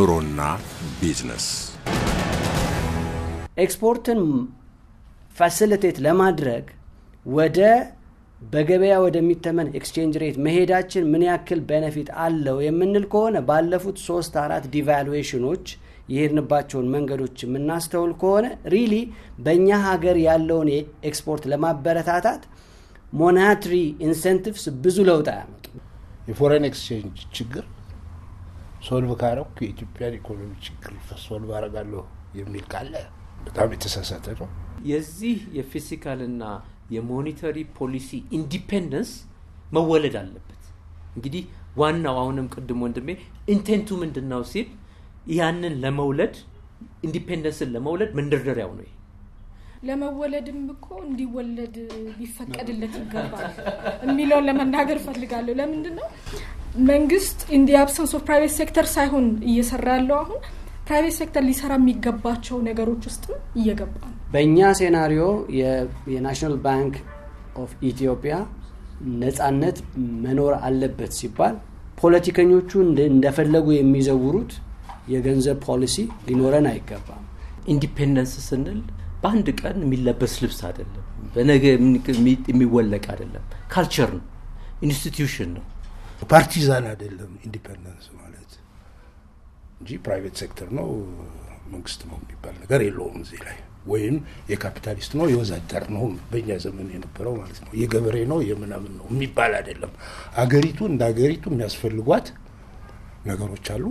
ኑሮና ቢዝነስ ኤክስፖርትን ፋሲሊቴት ለማድረግ ወደ በገበያ ወደሚተመን ኤክስቼንጅ ሬት መሄዳችን ምን ያክል ቤነፊት አለው የምንል ከሆነ ባለፉት ሶስት አራት ዲቫሉዌሽኖች የሄድንባቸውን መንገዶች የምናስተውል ከሆነ ሪሊ በእኛ ሀገር ያለውን ኤክስፖርት ለማበረታታት ሞናትሪ ኢንሴንቲቭስ ብዙ ለውጥ አያመጡ። የፎሬን ኤክስቼንጅ ችግር ሶልቭ ካረኩ የኢትዮጵያን ኢኮኖሚ ችግር ሶልቭ አረጋለሁ የሚል ካለ በጣም የተሳሳተ ነው። የዚህ የፊዚካልና የሞኒተሪ ፖሊሲ ኢንዲፔንደንስ መወለድ አለበት። እንግዲህ ዋናው አሁንም ቅድም ወንድሜ ኢንቴንቱ ምንድን ነው ሲል ያንን ለመውለድ ኢንዲፔንደንስን ለመውለድ መንደርደሪያው ነው። ለመወለድም እኮ እንዲወለድ ሊፈቀድለት ይገባል የሚለውን ለመናገር ፈልጋለሁ። ለምንድን ነው መንግስት ኢን ዲ አብሰንስ ኦፍ ፕራይቬት ሴክተር ሳይሆን እየሰራ ያለው አሁን ፕራይቬት ሴክተር ሊሰራ የሚገባቸው ነገሮች ውስጥም እየገባ ነው። በእኛ ሴናሪዮ የናሽናል ባንክ ኦፍ ኢትዮጵያ ነጻነት መኖር አለበት ሲባል ፖለቲከኞቹ እንደፈለጉ የሚዘውሩት የገንዘብ ፖሊሲ ሊኖረን አይገባም። ኢንዲፔንደንስ ስንል በአንድ ቀን የሚለበስ ልብስ አይደለም፣ በነገ የሚወለቅ አይደለም። ካልቸር ነው፣ ኢንስቲትዩሽን ነው። ፓርቲዛን አይደለም ኢንዲፔንደንስ ማለት እንጂ ፕራይቬት ሴክተር ነው መንግስት ነው የሚባል ነገር የለውም እዚህ ላይ ወይም የካፒታሊስት ነው የወዛደር ነው በእኛ ዘመን የነበረው ማለት ነው የገበሬ ነው የምናምን ነው የሚባል አይደለም። አገሪቱ እንደ አገሪቱ የሚያስፈልጓት ነገሮች አሉ።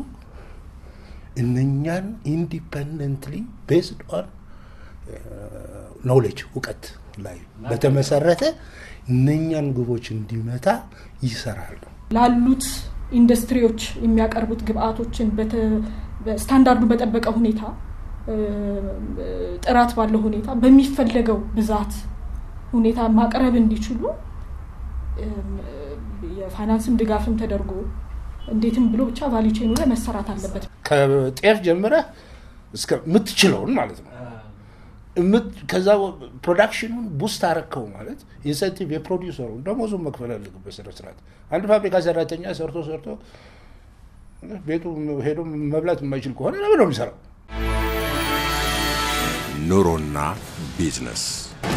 እነኛን ኢንዲፐንደንትሊ ቤዝድ ኦን ኖሌጅ እውቀት ላይ በተመሰረተ እነኛን ግቦች እንዲመታ ይሰራሉ። ላሉት ኢንዱስትሪዎች የሚያቀርቡት ግብአቶችን ስታንዳርዱ በጠበቀ ሁኔታ ጥራት ባለው ሁኔታ በሚፈለገው ብዛት ሁኔታ ማቅረብ እንዲችሉ የፋይናንስም ድጋፍም ተደርጎ እንዴትም ብሎ ብቻ ቫሊ ቼኑ ላይ መሰራት አለበት። ከጤፍ ጀምረህ እስከምትችለውን ማለት ነው። ከዛ ፕሮዳክሽኑን ቡስት አረከው ማለት ኢንሰንቲቭ የፕሮዲውሰሩ ደሞዙን መክፈል አለበት ስነ ስርዓት። አንድ ፋብሪካ ሰራተኛ ሰርቶ ሰርቶ ቤቱ ሄዶ መብላት የማይችል ከሆነ ለምን ነው የሚሰራው? ኑሮና ቢዝነስ